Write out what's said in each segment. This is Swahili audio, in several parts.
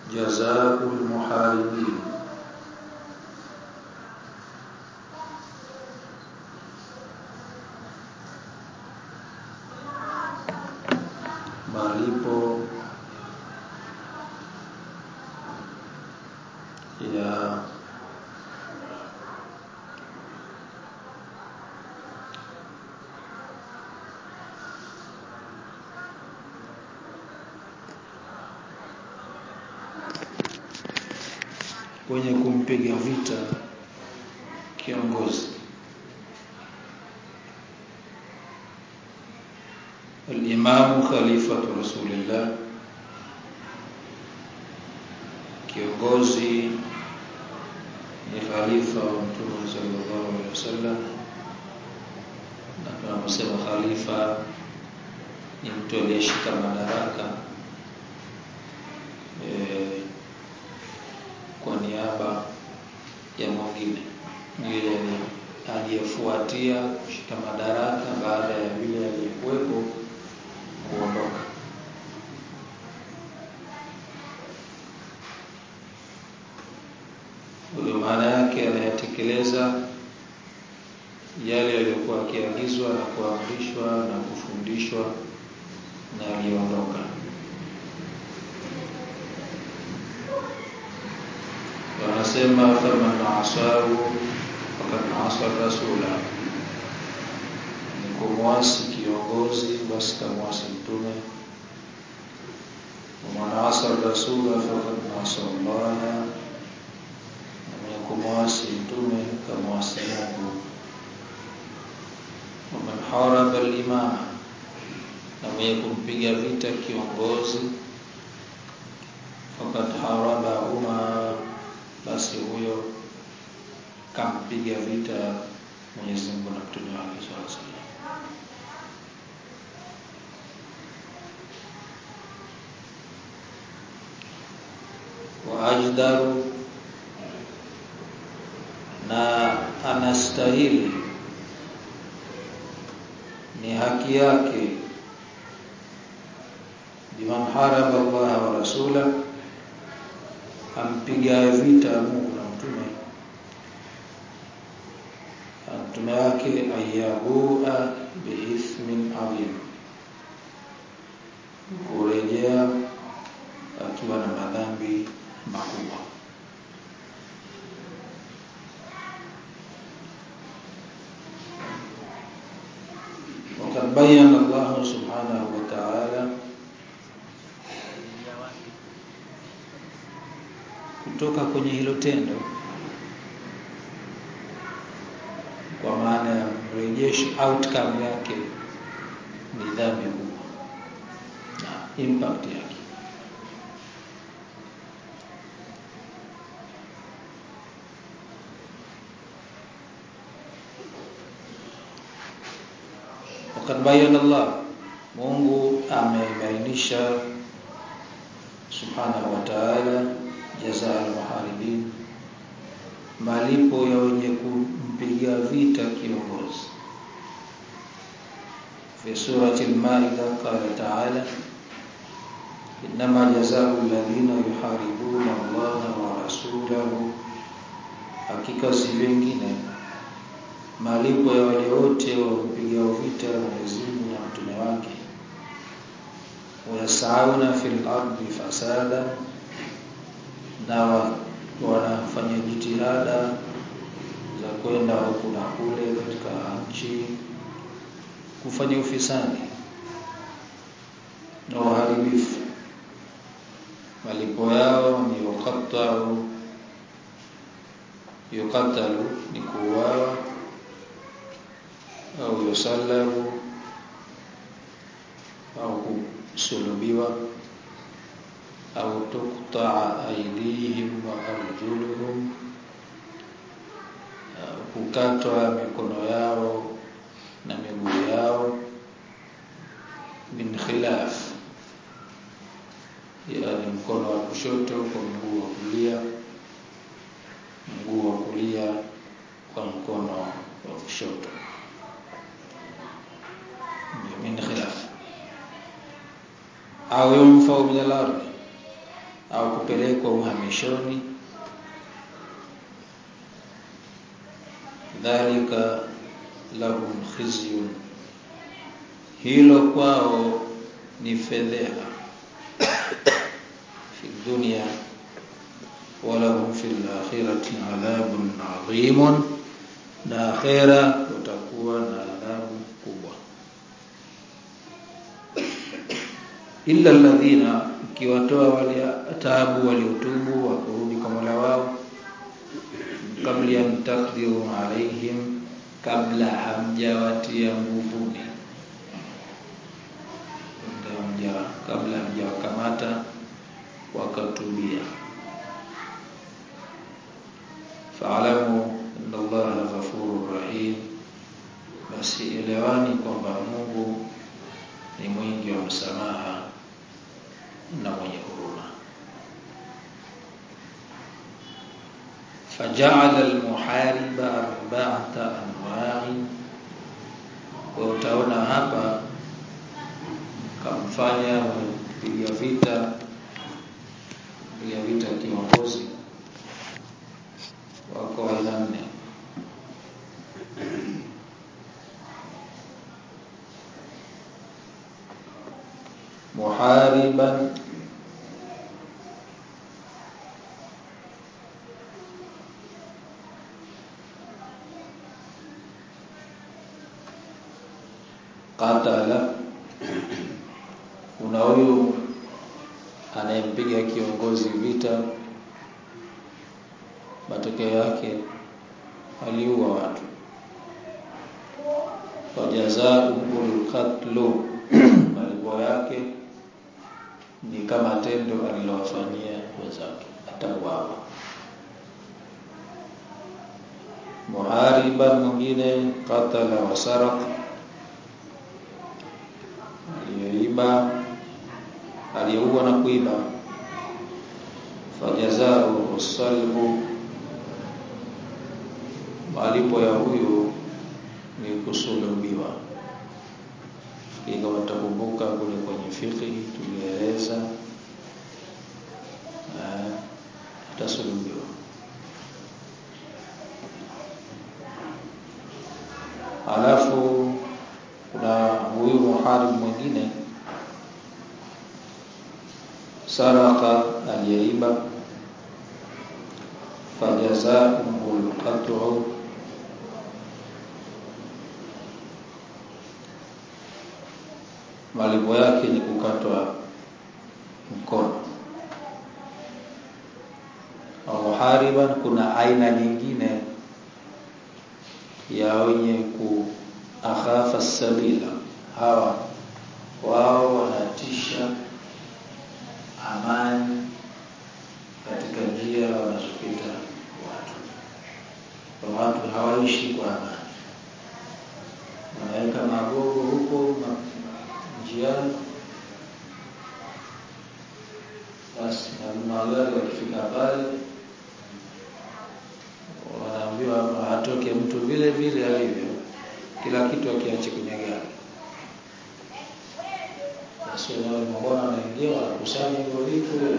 جزاء المحاربين malipo ya kwenye kumpiga vita kiongozi الإمام خليفة رسول الله kiongozi ni khalifa wa mtume sallallahu alaihi wasallam na tunaposema khalifa ni mtu aliyeshika madaraka e, kwa niaba ya mwingine yule aliyefuatia kushika madaraka baada ya yule aliyekuwepo kuondoka huyo maana yake anayatekeleza yale yaliyokuwa akiagizwa na kuamrishwa na kufundishwa na aliondoka wanasema faman asahu fakad asa rasula ni kumwasi kiongozi basi kamwasi mtume waman asa rasula fakad asa llaha mwenye kumwasi mtume kamwasi mungu waman haraba limama na mwenye kumpiga vita kiongozi fakad harabahuma basi huyo kampiga vita Mwenyezi Mungu na mtume wake sallallahu alaihi wasallam wa ajdaru na anastahili ni haki yake biman haraba Allah wa rasula ampiga vita Mungu na mtume mtume wake ayabua biithmin adhim kurejea akiwa na madhambi makubwa وقد بين الله سبحانه وتعالى kutoka kwenye hilo tendo kwa maana ya mrejesho outcome yake ni dhambi kubwa na impact yake wakad bayana Allah Mungu amebainisha subhanahu wa ta'ala jazaa al-muharibin malipo ya wenye kumpiga vita kiongozi fi surati al-maida qala ta'ala inma jazaa'u alladhina yuharibuna Allah wa rasulahu hakika si vingine malipo ya wale wote wa kupiga vita Mwenyezi Mungu na mtume wake wayasauna fil ardi fasada na wanafanya jitihada za kwenda huku na kule katika nchi kufanya ufisadi na uharibifu malipo yao ni yuqattaru yuqattalu ni kuuawa au yusallabu au kusulubiwa au tuqta'a aydihim wa arjuluhum kukatwa mikono yao na miguu yao min khilaf yani mkono wa kushoto kwa mguu wa kulia mguu wa kulia kwa mkono wa kushoto min khilaf au yunfau min al-ardh au kupelekwa uhamishoni dhalika lahum khizyun hilo kwao ni fedheha fi dunya walahum fil akhirati adhabun adhimun na akhera utakuwa na adhabu kubwa illa alladhina ukiwatoa wale taabu waliotubu wakurudi kwa Mola wao kabla an taqdiru alaihim kabla hamjawatia nguvuni hamja kabla hamjawakamata wakatubia faalamu inna allaha ghafurur rahim basi elewani kwamba Mungu ni mwingi wa msamaha na mwenye huruma faja'ala al-muhariba arba'ata anwa'in kwa utaona hapa kamfanya mpiga vita mpiga vita kiongozi wako aina nne muhariban qatala kuna huyu anayempiga kiongozi vita matokeo yake aliua watu wajazaa'ul qatlu malipo yake ni kama tendo alilowafanyia wenzake atauawa muhariban mwingine qatala wa saraq aliyeiba aliyeua na kuiba fajazao salbu malipo ya huyu ni kusulubiwa kama takumbuka kule kwenye fiqh tulieleza atasulubiwa alafu kuna huyu muharib mwingine saraka aliyeiba fajazaa'ul qat'u malipo yake ni kukatwa mkono muhariban kuna aina nyingine ya wenye ku akhafa sabila hawa wao wanatisha amani katika njia wanazopita watu kwa watu hawaishi kwa amani wanaweka magogo huko njiani basi na magari wakifika pale wanaambiwa atoke mtu vile vile alivyo kila kitu akiache kwenye gari basi wao mbona wanaingia wanakusanya hivyo vitu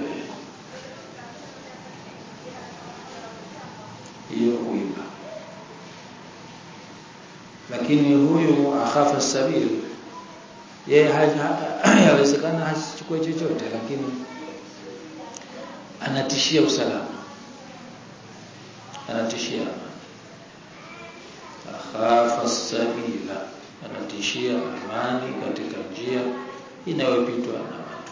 hiyo kuiba lakini huyu akhafa sabil yeye hawezekana hasichukue chochote lakini anatishia usalama anatishia akhafa sabila anatishia amani katika njia inayopitwa na watu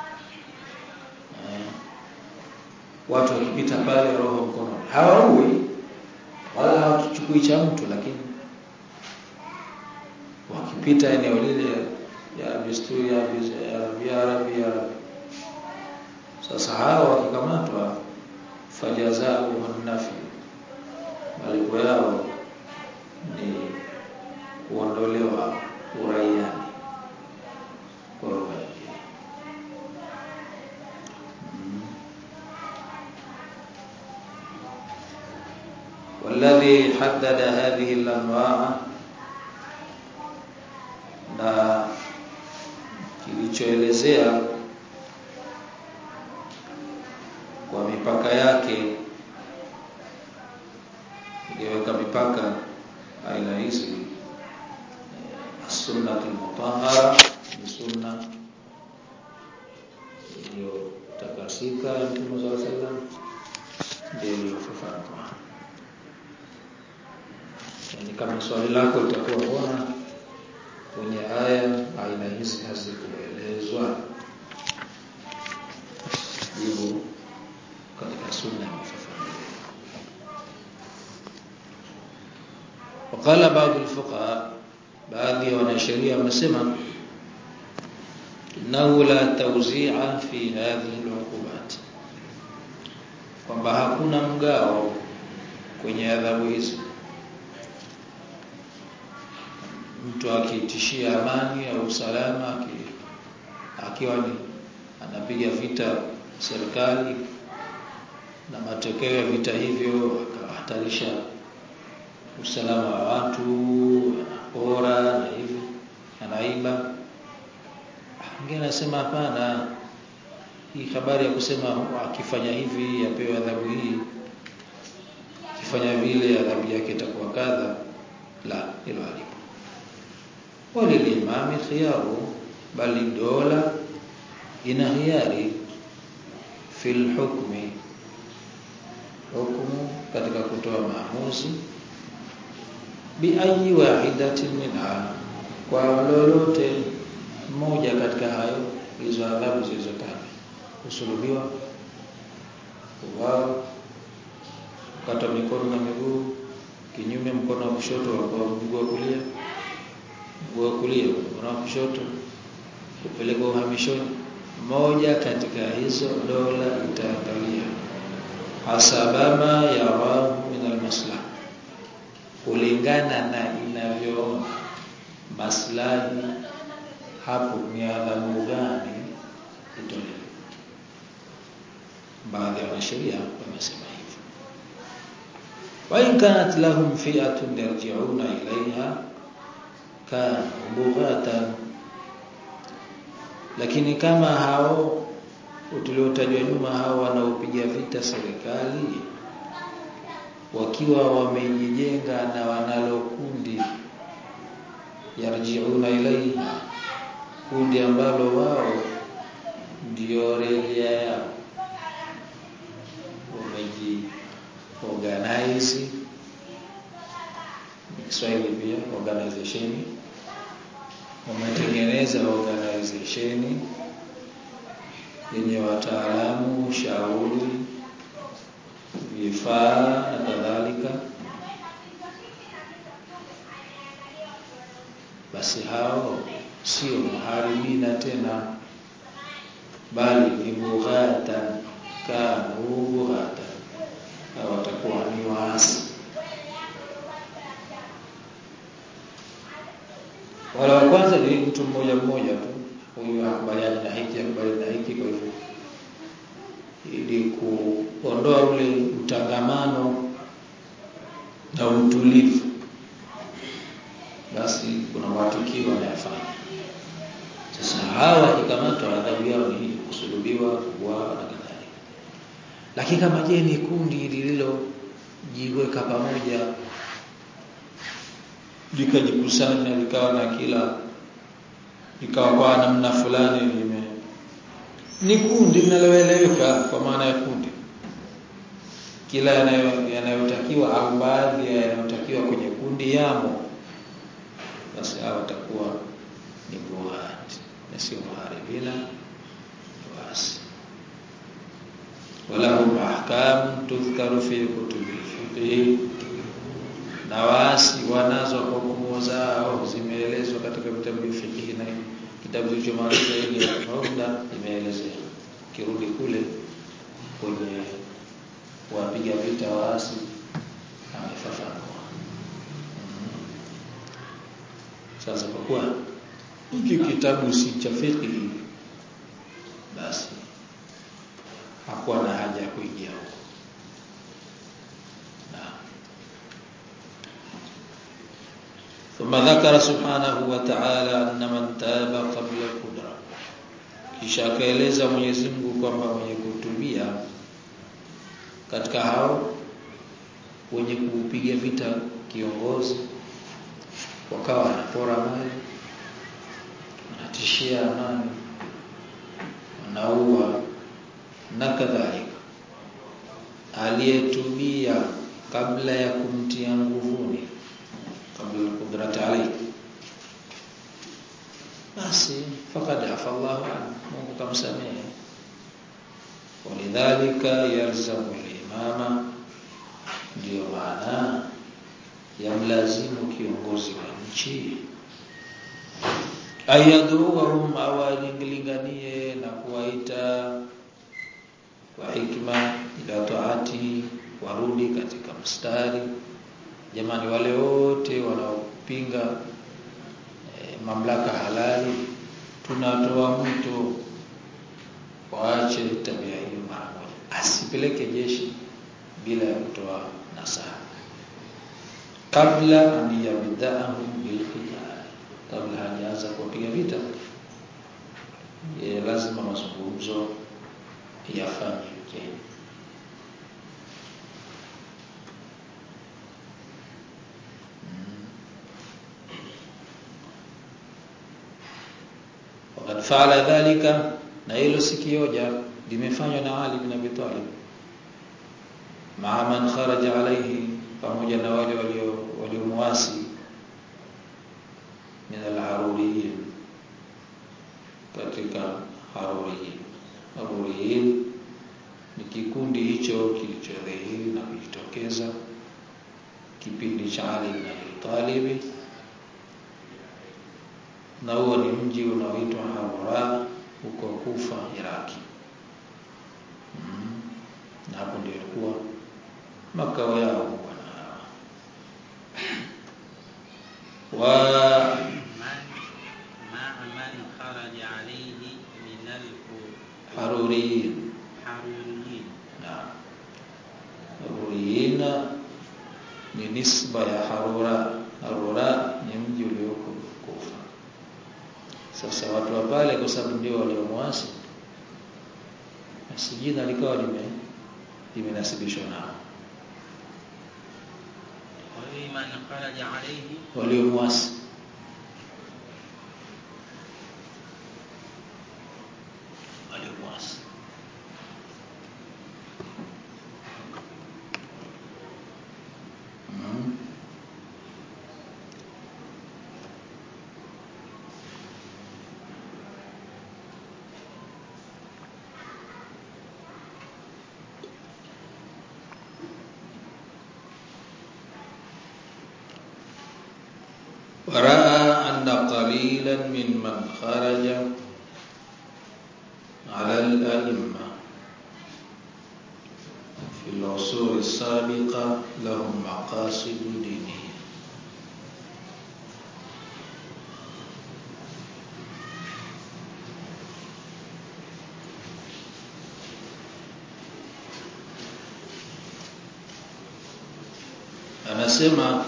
watu wakipita pale roho mkono hawaui wala hawachukui cha mtu lakini wakipita eneo lile ya desturi ya Arabi ya sasa hao wakikamatwa fajazao nafi malipo yao ni kuondolewa uraiani kwa lugha nyingine والذي حدد هذه الانواع na kilichoelezea mpaka aina hizi sunnatu mutahhara ni sunna iliyotakasika ya Mtume sallallahu alaihi wasallam ndio iliyofafanua. Yani kama swali lako litakuwa mbona kwenye aya aina hizi hazikuelezwa, jibu katika sunna imefafanua. Wakala baadhi alfuqaha, baadhi ya wanasheria wamesema innahu la tawzi'a fi hadhihi al'uqubat, kwamba hakuna mgao kwenye adhabu hizi. Mtu akitishia amani au usalama, akiwa ni anapiga vita serikali na matokeo ya vita hivyo akahatarisha usalama wa watu, anapora na hivi, anaiba. Mwingine anasema hapana, hii habari ya kusema akifanya hivi apewe adhabu hii, akifanya vile adhabu yake itakuwa kadha, la, hilo halipo. Walilimami khiyaru, bali dola ina hiari fil hukmi, hukumu katika kutoa maamuzi bi ayi wahidatin minha, kwa lolote moja katika hayo hizo adhabu zilizotajwa: kusulubiwa, kuuawa, kukata mikono na miguu kinyume, mkono wa kushoto kwa mguu wa kulia, mguu wa kulia mkono wa kushoto, kupelekwa uhamishoni. Moja katika hizo dola itaangalia hasabama yarahu min almaslaha kulingana na inavyoona maslahi hapo, ni adhabu gani itolewe. Baadhi ya wanasheria wamesema hivyo, wa in kanat lahum fi'atun yarji'una ilaiha kana bughatan, lakini kama hao tuliotajwa nyuma, hao wanaopiga vita serikali wakiwa wamejijenga na wanalo kundi yarjiuna ilaiha, kundi ambalo wao ndio rejea yao, wameji organize Kiswahili pia organization, wametengeneza organization yenye wataalamu, ushauri vifaa na kadhalika, basi hao sio muharibina tena, bali ni bughatan, kanu bughatan, na watakuwa ni waasi. Wala wa kwanza ni mtu mmoja mmoja tu, huyu hakubaliani na hiki, hakubaliani na hiki, kwa hivyo ili kuondoa ule utangamano na utulivu, basi kuna matukio wanayafanya. Sasa hawa wakikamatwa, adhabu yao ni hii, kusulubiwa, kuuawa na kadhalika. Lakini kama je, ni kundi lililojiweka pamoja likajikusanya likawa na kila likawa kwa namna fulani lime ni kundi linaloeleweka kwa maana ya kundi, kila yanayotakiwa au baadhi ya yanayotakiwa kwenye kundi yamo, basi hao watakuwa ni bughati na sio muharibina, basi walahum ahkam tudhkaru fi kutubi fiqh, na waasi wanazo hukumu zao zimeelezwa katika vitabu vya fiqh na kitabu kilichomaliza ile Umda imeelezea. Kirudi kule kwenye wapiga vita waasi amefafanua. Sasa kwa kuwa hiki kitabu si cha fiqh, basi hakuwa na haja ya kuingia huko. Thumma dhakara subhanahu wa ta'ala anna man taba qabla al-qudra, kisha akaeleza Mwenyezi Mungu kwamba mwenye kutubia katika hao wenye kuupiga vita kiongozi wakawa wanapora mali wanatishia amani wanaua na kadhalika aliyetubia kabla ya kumtia nguvuni kabla kudrat alayhi basi faqad afa Allah Mungu kamsamehe walidhalika yalzamu al-imama ndio maana yamlazimu kiongozi wa nchi ayaduhum awalinganie na kuwaita kwa hikma ila taati warudi katika mstari jamani wale wote wanaopinga e, mamlaka halali tunatoa mwito waache tabia hiyo mara moja asipeleke jeshi bila ya kutoa nasaha kabla an yabda'ahum bil qital kabla hajaanza kuwapiga vita ye lazima mazungumzo yafanyike wakati faala dhalika na hilo sikioja limefanywa na Ali bin Abi Talib maa man kharaja alayhi pamoja na wale walio waliomuasi min al-haruriyin katika haruriyin haruriyin ni kikundi hicho kilichodhihiri na kujitokeza kipindi cha Ali bin Abi Talib na huo ni mji unaoitwa Harura huko Kufa Iraki mm. na hapo ndio ilikuwa makao yao bwana wa مع من خرج عليه من haruriyin الحروريين na haruriyin ni nisba ya Harura Harura ni mji ulioko Kufa sasa watu wa pale kwa sababu ndio waliomuasi basi jina likawa lime limenasibishwa nao ومن خرج عليه waliomuasi waliomuasi mm. ورأى أن قليلا ممن خرج على الأئمة في العصور السابقة لهم مقاصد دينية anasema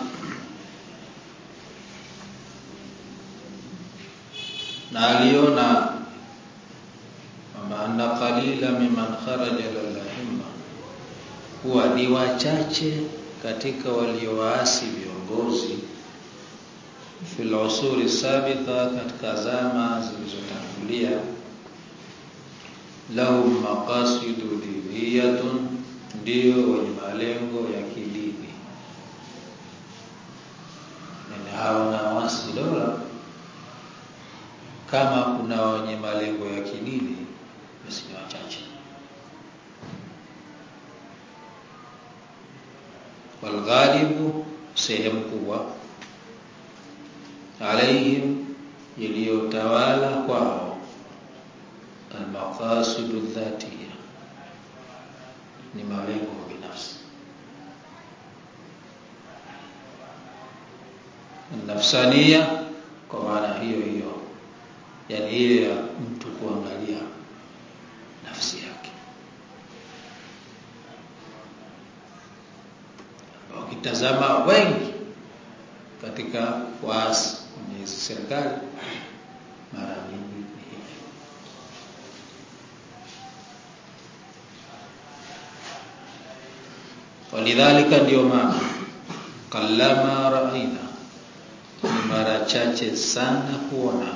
na aliona kwamba anna qalila mimman kharaja lilahimma kuwa ni wachache katika waliowaasi viongozi fil usuri sabita katika zama zilizotangulia lahum maqasidu diniyatun ndio wenye malengo ya kidini nene hao na wasi dola kama kuna wenye malengo ya kidini basi ni wachache walghalibu sehemu kubwa alaihim iliyotawala kwao almaqasidu dhatiya ni malengo binafsi nafsania kwa maana hiyo hiyo yani ile ya mtu kuangalia nafsi yake ukitazama wengi katika waasi kwenye hizi serikali mara nyingi ni hivi walidhalika ndio maana kallama raaina ni mara chache sana kuona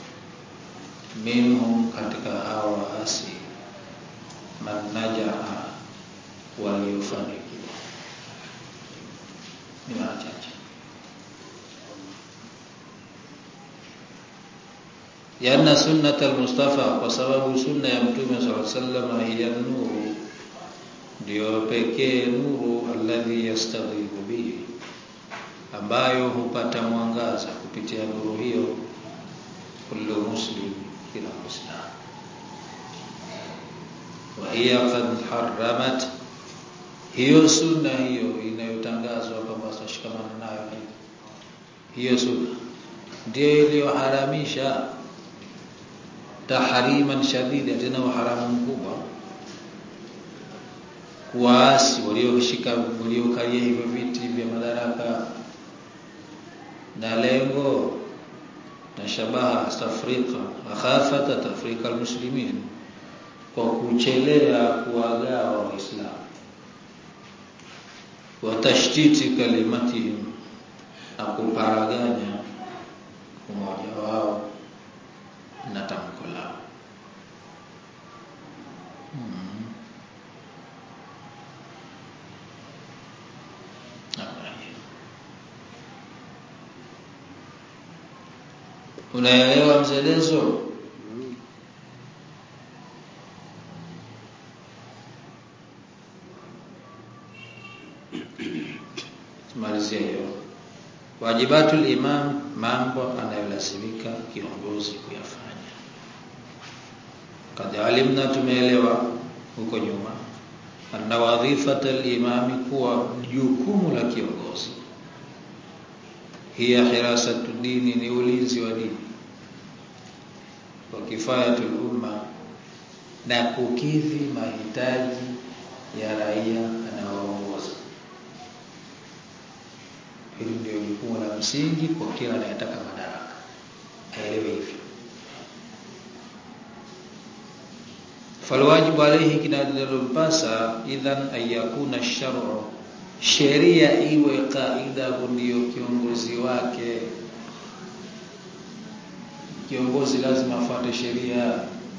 minhum katika hawa waasi man najaha waliofanikiwa ni mara chache yana sunnata almustafa kwa sababu sunna ya mtume sallallahu alaihi wasallam hiya nuru ndio pekee nuru alladhi yastaghibu bihi ambayo hupata mwangaza kupitia nuru hiyo kullu muslim kila muislamu wa hiya qad haramat hiyo sunna hiyo inayotangazwa kwamba tashikamana nayo hiyo sunna ndio iliyoharamisha tahriman shadida tena uharamu mkubwa waasi walioshika waliokalia hivyo viti vya madaraka na lengo na shabaha tafrika akhafata tafrika almuslimin kwa kuchelea kuwagawa waislamu wa tashtiti kalimatihim na kuparaganya umoja wao na tamko lao hmm. unaelewa mzelezo tumalizia hiyo wajibatul imam mambo anayolazimika kiongozi kuyafanya kad alimna tumeelewa huko nyuma anna wadhifata al-imami kuwa jukumu la kiongozi hiya hirasatu dini ni ulinzi wa dini wa kifayatul umma na kukidhi mahitaji ya raia anaoongoza hili ndio jukumu la msingi kwa kila anayetaka madaraka aelewe hivyo falwajibu alayhi kinadalompasa idhan ayakuna shar'u sheria iwe kaida ndio kiongozi wake kiongozi lazima afuate sheria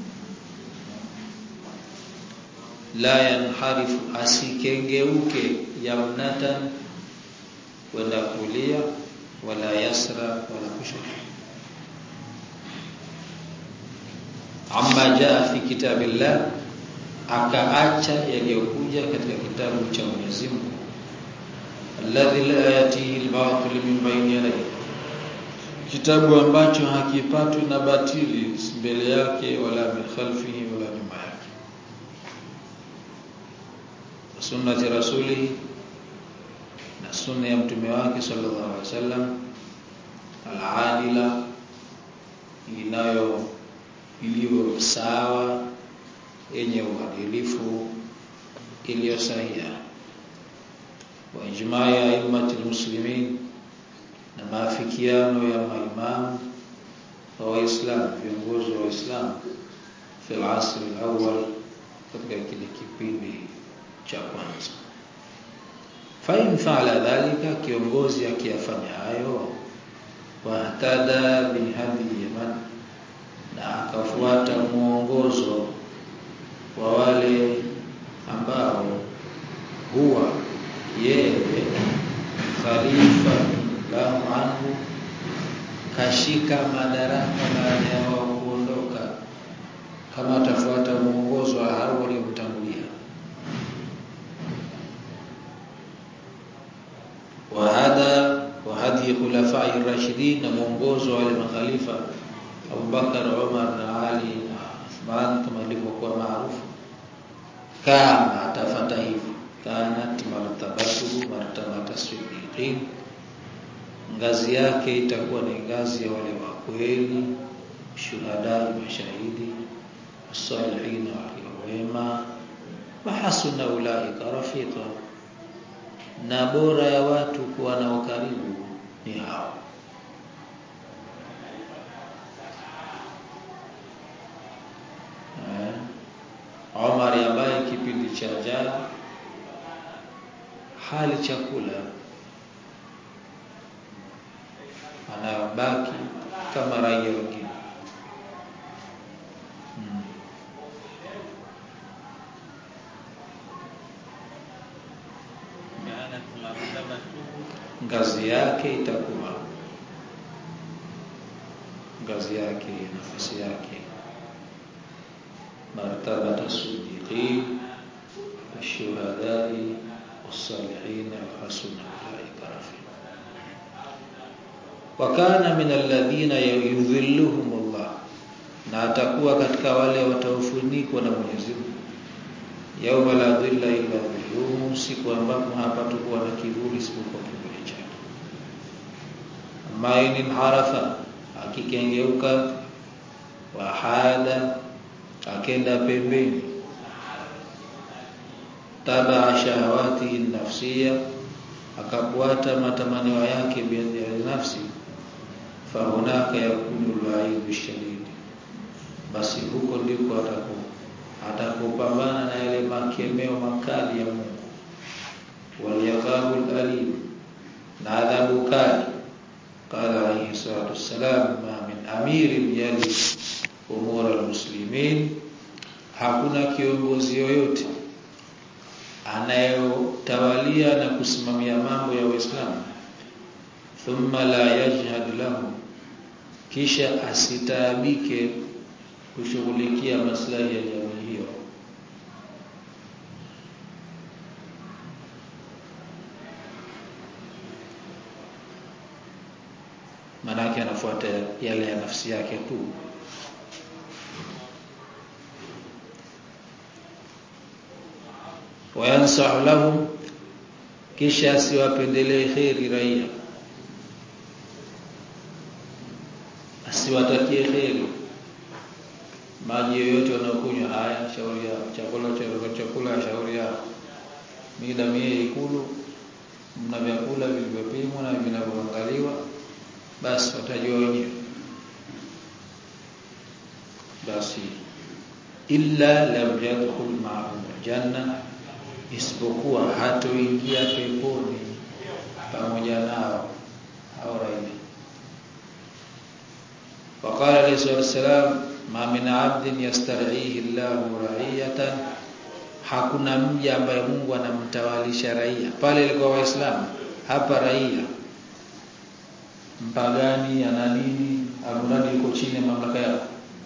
la yanharifu asikengeuke yamnatan wala kulia wala yasra wala kushoto amma jaa fi kitabillah akaacha yaliyokuja katika kitabu cha Mwenyezi Mungu alladhi la yatihi al-batil min bayni yadayhi kitabu ambacho hakipatwi na batili mbele yake wala min khalfihi wala nyuma yake sunnati rasuli na sunna ya mtume wake sallallahu alaihi wasallam al-adila inayo iliyo sawa yenye uadilifu iliyo sahiha wa ijmaa ya aimati muslimin na maafikiano ya maimamu wa waislamu viongozi wa waislamu fi al-asr al-awwal katika kile kipindi cha kwanza fa in fa'ala dhalika kiongozi akiyafanya hayo wa tada bihadhi yaman na akafuata mwongozo wa wale ambao huwa yeye khalifa lahu anhu kashika madaraka baada ya wao kuondoka kama atafuata mwongozo wa hao waliomtangulia wa hada wa hadi khulafai rashidin na mwongozo wa wale makhalifa Abu Bakar, Umar na Ali na Uthman kama ilivyokuwa maarufu kama atafata hivyo kanat martabatu martabata siddiqin ngazi yake itakuwa ni ngazi ya wale wa kweli shuhada mashahidi salihin wema wa hasuna ulaika rafiqa na bora ya watu kuwa nao karibu ni hao Omar ambaye kipindi cha jana hali chakula anabaki kama raia wengine hmm. كانت مرتبته ngazi yake itakuwa ngazi yake nafasi yake martabata sidiqin الشهداء والصالحين وحسن أولئك رفيقا وكان من الذين يذلهم الله na atakuwa katika wale wataofunikwa na Mwenyezi Mungu yauma la dhilla illa dhilluhu siku ambapo hapatakuwa na kivuli isipokuwa kivuli chake amma in harafa akikengeuka wa hada akenda pembeni taba shahawati nafsia akafuata matamanio yake ya nafsi fahunaka yakunu al-wa'id shadid basi huko ndiko ataku atakupambana na yale makemeo makali ya Mungu waliyaqabul alim na adhabu kali qala alayhi salatu wassalam ma min amirin yali umur almuslimin hakuna kiongozi yoyote anayotawalia na kusimamia mambo ya Uislamu thumma la yajhad lahu kisha asitaabike kushughulikia maslahi ya jamii hiyo manake anafuata yale ya nafsi yake tu wayansahu lahum kisha asiwapendelee kheri raia asiwatakie kheri maji yoyote wanaokunywa haya shauri yao chakula cha chakula shauri yao mida mie ikulu mna vyakula vilivyopimwa na vinavyoangaliwa basi watajua wenyewe basi illa lam yadkhul ma'ahum janna isipokuwa hatoingia peponi pamoja nao au raia وقال عليه الصلاه والسلام ma min abdin yastar'ihi Allahu ra'iyatan hakuna mja ambaye Mungu anamtawalisha raia pale ilikuwa waislamu hapa raia mpagani ana nini amradi yuko chini ya mamlaka yao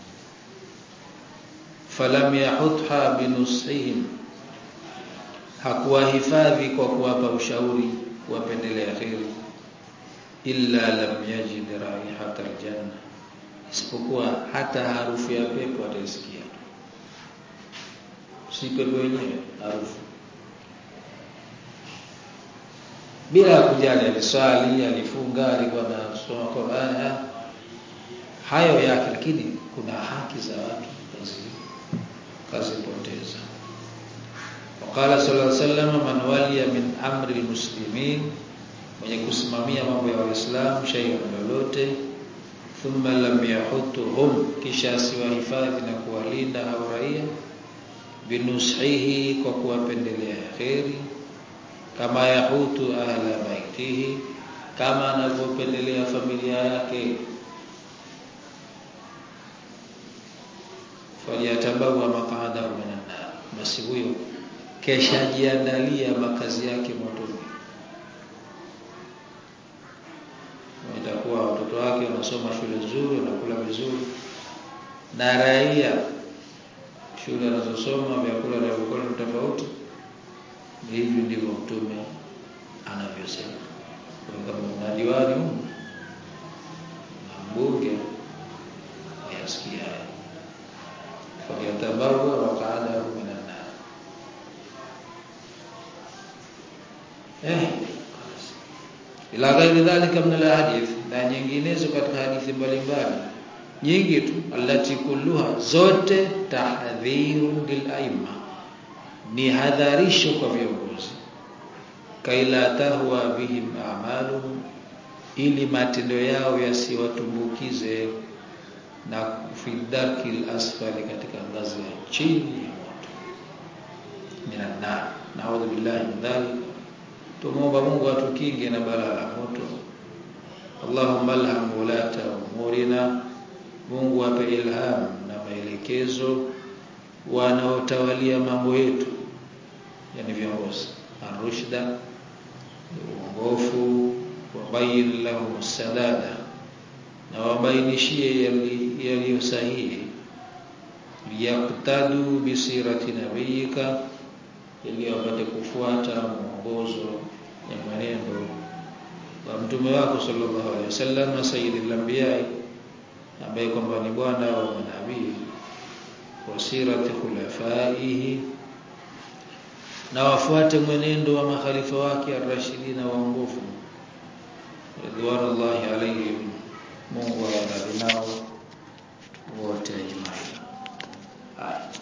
falam yahutha binusihim hakuwahifadhi kwa kuwapa ushauri kuwapendelea kheri illa lam yajid raihata aljanna isipokuwa hata harufu ya pepo ataisikia si pepo yenyewe harufu bila kujali aliswali alifunga alikuwa anasoma Qur'an hayo yake lakini kuna haki za watu kazi kazipoteza وقال صلى الله عليه وسلم من ولي من امر المسلمين mwenye kusimamia mambo ya waislamu shay'an lolote thumma lam yahutuhum kisha asiwahifadhi na kuwalinda au raia binushihi kwa kuwapendelea kheri kama yahutu ahla baitihi kama anavyopendelea familia yake faliyatabawa maqadahu minan nar basi huyo kesha jiandalia makazi yake motoni itakuwa watoto wake wanasoma shule nzuri wanakula vizuri na raia shule anazosoma vyakula vya vyakula tofauti hivi ndivyo mtume anavyosema kama una diwani huko na mbunge wayasikia haya faliyatabawa waqadahu minan nar eh ila ghairi dhalika min alhadith na nyinginezo katika hadithi mbalimbali nyingi tu allati kulluha zote tahdhirun lil aima ni hadharisho kwa viongozi kaila tahwa bihim a'maluhum ili matendo yao yasiwatumbukize na fi darkil asfali katika ngazi ya chini ya moto minan nar naudhu billahi min dhalik tumuomba Mungu atukinge na balaa la moto Allahumma alham ulata umurina Mungu ape ilham na maelekezo wanaotawalia mambo yetu yani viongozi arushda uongofu wabayin lahum sadada na wabainishie yaliyo sahihi liyaktadu bisirati nabiyika ili wapate kufuata mwongozo ya mwenendo wa mtume wako sallallahu alaihi wasallam na sayyidil anbiya ambaye kwamba ni bwana wa manabii wa sirati khulafaihi na wafuate mwenendo wa makhalifa wake ar-rashidina waongofu ridwanullahi alaihim Mungu awaradhi nao wote ajmain.